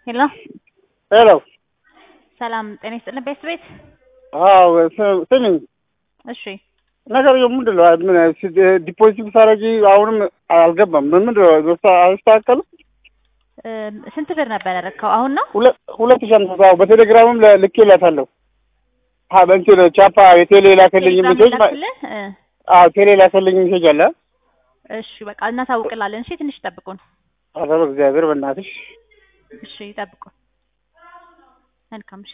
ሄሎ ሄሎ ሰላም ጤና ይስጥልን ቤት ቤት አዎ ስ- ስሚኝ እሺ ነገርየው ምንድን ነው? ምን ሲ- ዲፖዚት ብታረጊ አሁንም አልገባም። ምንድን ነው በስተ- አይስተካከልም? እ፣ ስንት ብር ነበር ያደረግከው? አሁን ነው ሁለት ሁለት ሺህ አምስት መቶ አዎ፣ በቴሌግራምም ለ- ልኬላታለሁ። አ በእንትን ቻፓ የቴሌ ላከልኝ ቴሌግራም ሜሴጅ ማ- ላክልህ? እ፣ አዎ ቴሌ ላከልኝ ሜሴጅ አለ። እሺ በቃ እናሳውቅላለን። እሺ ትንሽ ጠብቁን። ኧረ በእግዚአብሔር በእናትሽ እሺ ጠብቁን። መልካም እሺ